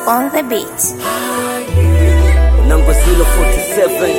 on the beat. Number 047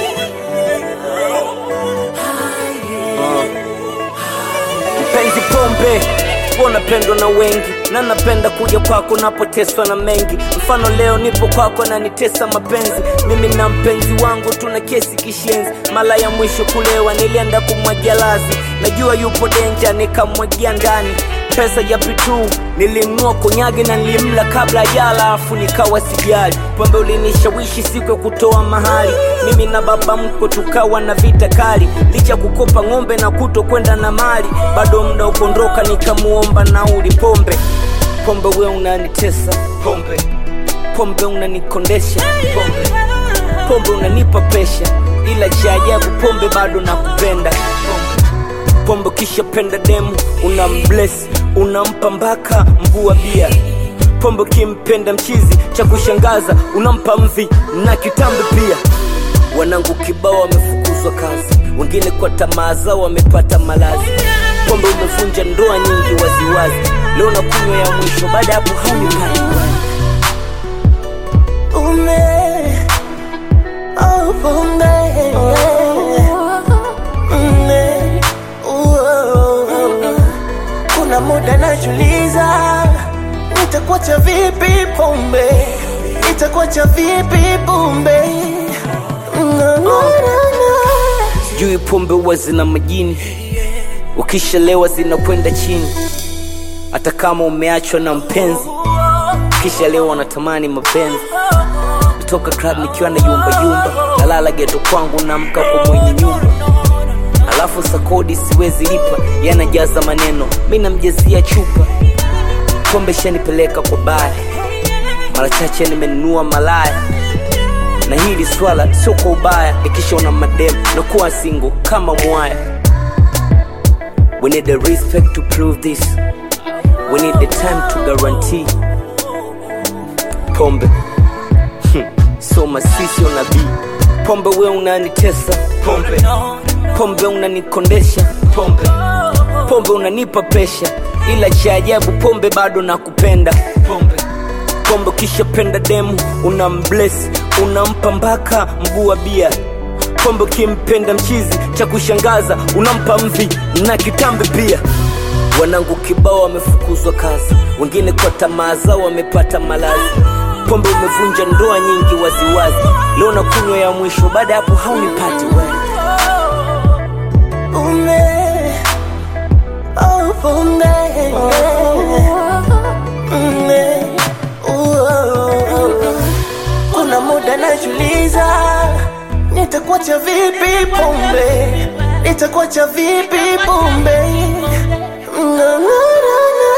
Uh. Mpenzi pombe wanapendwa na wengi na napenda kuja kwako napoteswa na mengi mfano leo nipo kwako na nitesa mapenzi mimi na mpenzi wangu tuna kesi kishenzi mara ya mwisho kulewa nilienda kumwagia lazi najua yupo denja nikamwagia ndani pesa ya pitu nilinunua konyage na nilimla kabla jala afu nikawa sijali pombe ulinishawishi siku ya kutoa mahali mimi na baba mko tukawa na vita kali licha kukopa ng'ombe na kuto kwenda na mali bado mda ukondoka nikamuomba nauli pombe pombe we unanitesa pombe pombe unanikondesha pombe pombe unanipa pesha ila cha ajabu pombe bado nakupenda pombe pombe kisha penda demu unambless unampa mpaka mvua bia pombe ukimpenda mchizi cha kushangaza unampa mvi na kitambi pia wanangu kibao wamefukuzwa kazi wengine kwa tamaa zao wamepata malazi pombe umevunja ndoa nyingi waziwazi leo na kunywa ya mwisho baada ya hapo haunipati Ume, oh, pombe. Ume, uo. Kuna muda najuliza nitakuacha vipi pombe, nitakuacha vipi pombe. Na, na, na, na. sijui pombe huwa zina majini ukishalewa zinakwenda chini hata kama umeachwa na mpenzi kisha leo wanatamani mapenzi nitoka club nikiwa na yumba yumba nalala geto kwangu namka kwa mwenye nyumba alafu sakodi siwezi lipa yanajaza maneno mi namjazia chupa pombe shanipeleka kwa baya mara chache nimenunua malaya na hili swala sio kwa ubaya ikishaona madem na kuwa singo kama mwaya we need the respect to prove this we need the time to guarantee pombe Hmm, so masisi nabii pombe we unanitesa pombe pombe unanikondesha pombe pombe unanipa pesha ila cha ajabu pombe bado nakupenda pombe pombe ukishapenda demu unambless unampa mpaka mguu wa bia pombe ukimpenda mchizi cha kushangaza unampa mvi na kitambi pia wanangu kibao wamefukuzwa kazi wengine kwa tamaa zao wamepata malazi pombe umevunja ndoa nyingi waziwazi leo na kunywa ya mwisho baada ya hapo haunipati wewe Ume, oh, pombe. Ume, uo. Kuna muda najuliza nitakuacha vipi pombe, nitakuacha vipi pombe. Na, na, na, na.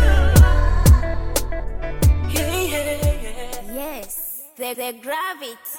Yes, the, the gravity.